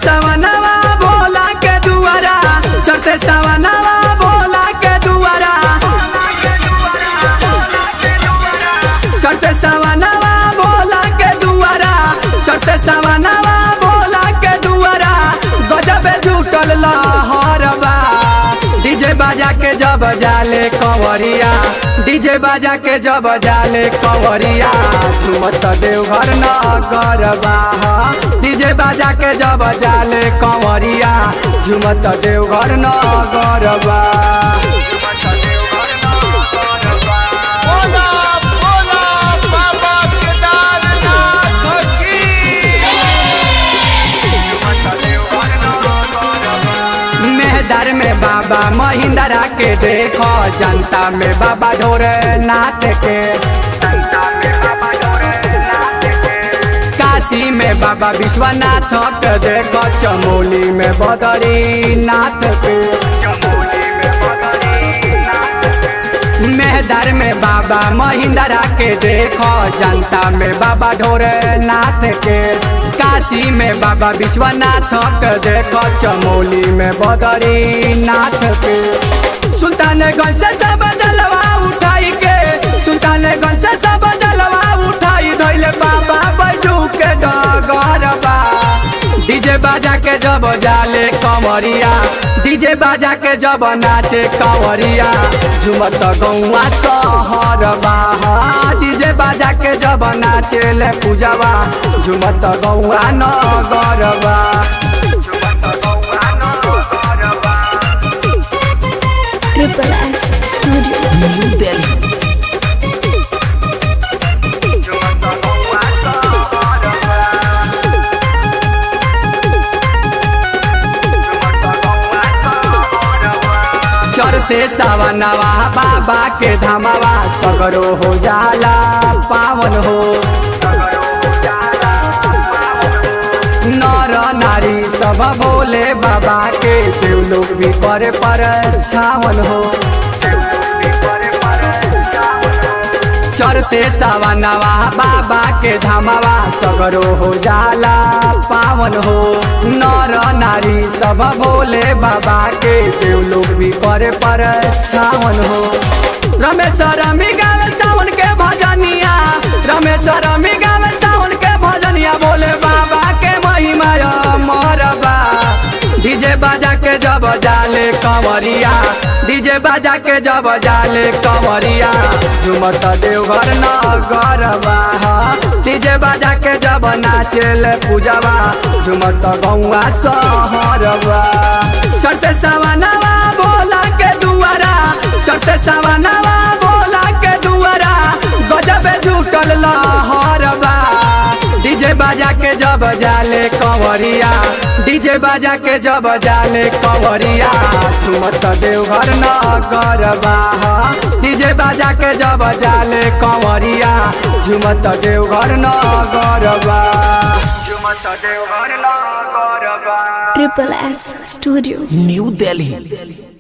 सवनवा भोला के दुआरा चढ़ते सवनवा भोला के दुआरा चढ़ते सवनवा भोला के दुआरा चढ़ते सवनवा भोला के दुआरा गजबे जुटल लहरबा डीजे बाजा के जब जाले कंवरिया डीजे बाजा के जब जाले कंवरिया झुमत देवघर न गरबा डीजे बाजा के जब जाले कंवरिया झुमत देवघर न गरबा बोला बोला बाबा केदारनाथ की मेहदर में बाबा महिंद्रा के देखो जनता में बाबा ढोरे नाथ के काशी में बाबा विश्वनाथ के देखो चमोली में बदरी नाथ के मेहदर में बाबा महिंद्रा के देखो जनता में बाबा ढोरे नाथ के काशी में बाबा विश्वनाथ के देखो चमोली में बदरी नाथ के सुल्तानगंज से सब जलवा उठाई के सुल्तानगंज से सब जलवा उठाई धैले बाबा बैजू के डगरबा डीजे बाजा के जब जाले कमरिया डीजे बाजा के जब नाचे कंवरिया झुमत गौआ सहरबा डीजे बाजा के जब नाचे ले पूजवा झुमत गौआ नगरबा Triple S Studio. चढ़ते सावनवा बाबा के धमावा सगरो हो जाला पावन हो नर नारी सब बोले बाबा के देव लोग भी पर पर छावन हो चढ़ते सावनवा बाबा के धमावा सगरो हो जाला पावन हो नर नारी सब बोले बाबा के देव लोग भी करे पर छावन हो रमेश रमी गावे सावन के भजनिया रमेश रमी गावे सावन के भजनिया बोले बाबा के महिमा मरबा डीजे बाजा के जब जाले कंवरिया डीजे बाजा के जब जाले कंवरिया झुमत देवघर न गरबा डीजे बाजा के जब नाचेले पूजवा झुमत गौआ सहरबा चढ़ते सवनवा भोला के दुआरा चढ़ते सवनवा भोला के दुआरा गजबे जुटल लहरबा डीजे बाजा के जब जाले कंवरिया डीजे बाजा के जब जाले कंवरिया झुमत देवघर न गरबा डीजे बाजा के जब जाले कंवरिया झुमत देवघर न गरबा झुमत देवघर न गरबा Triple S Studio. New Delhi